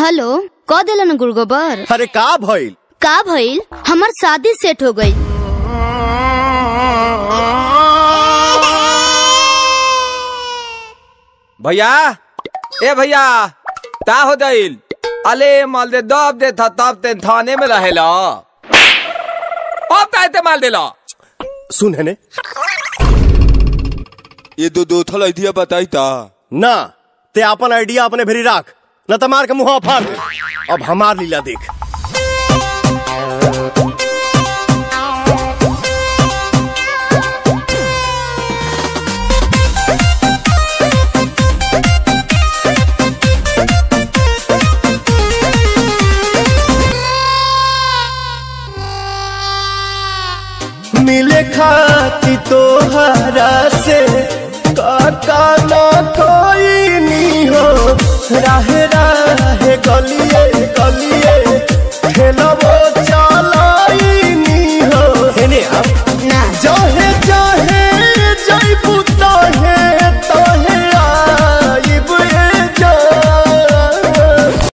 hello क दिलन गुड़गोबर अरे का भइल का भइल हमार शादी सेट हो गई भैया ए भैया का हो दिल अले माल दे दब दे था तब ते थाने में रहेला अब का ते माल देला सुन है ने ये दो दो थल आइडिया बताई ता ना ते अपन आइडिया अपने भेरी राख न त मार के मुंह फाड़ दे अब हमार लीला देख मिले खाती तोहरा से